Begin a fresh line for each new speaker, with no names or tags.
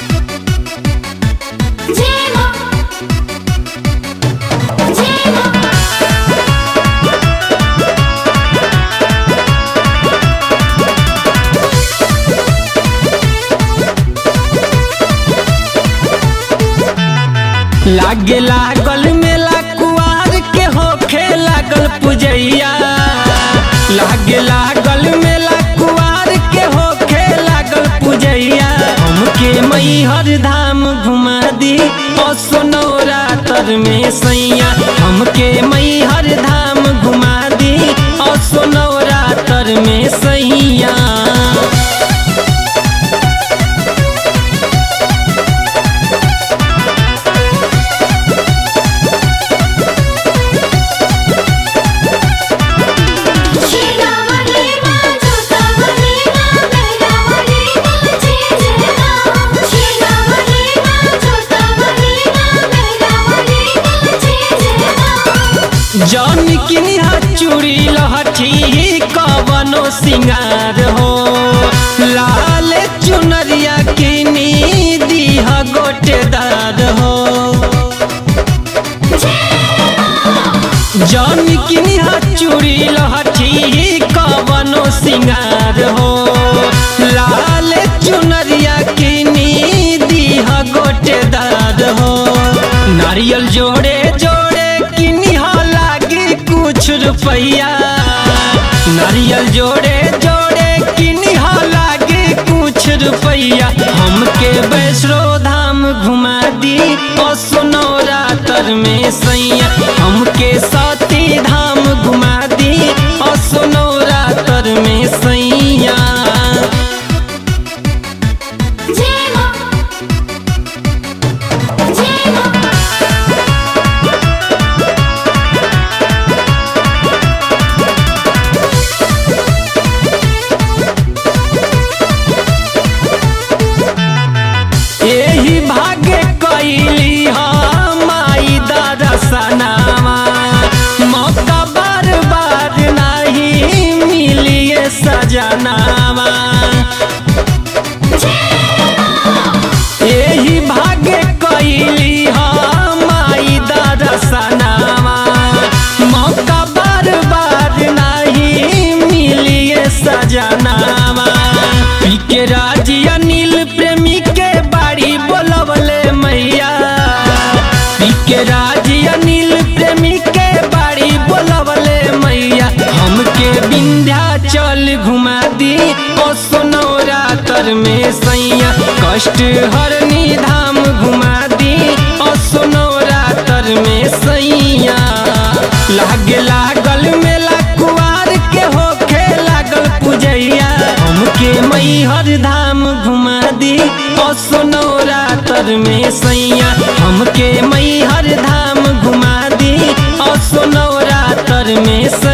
जय मां जय मां
लागे लागल मेला कुआर के होखे लागल पुजैया लागे लागल मेला कुआर के होखे लागल पुजैया हमके मैहर धाम घुमा दी और सोनौरा तर में सैया हमके मैहर धाम घुमा दी और सोनौरा तर में सैया
शीलावली मां जोतावली मां मेहरावली मां जय जय मां शीलावली मां जोतावली मां मेहरावली मां जय जय मां
जौन किनिहा चूड़ी लहठी कवनो सिंगार हो लाल चुनरिया किनी दीह गोटेदार हो जौन किनिहा चूड़ी लहठी कवनो सिंगार हो लाल चुनरिया किनी दीह गोटेदार हो नारियल जोड़े जोड़े किनिहा लागे कुछ रुपैया नारियल जोड़े जोड़े किनिहा लागे कुछ रुपैया हमके वैष्णो धाम घुमा दी और सोनौरा तर में सैया हमके सती धाम घुमा दी और सोनौरा तर में सैया
जय मां जय मां
एही भाग्य कैली हम माई दरसनावा मौका बार बार नहीं मिलिए सजनावा एही भाग्य कैली हम माई दरसनावा मौका बार बार नहीं मिलिए सजनावा पी के राजी अनिल प्रेमी के बाड़ी बोलवले मैया पी के राजी अनिल प्रेमी के बाड़ी बोलवले मैया हमके विंध्याचल घुमा दी ओ सोनौरा तर में सैया कष्ट हरनी धाम घुमा दी ओ सोनौरा तर में सैया लागे लागल मेला कुआर के होखे लागल पुजैया हमके मैहर धाम घुमा दी ओ सोनौरा तर में सैया हमके मैहर धाम घुमा दी ओ सोनौरा तर में सैया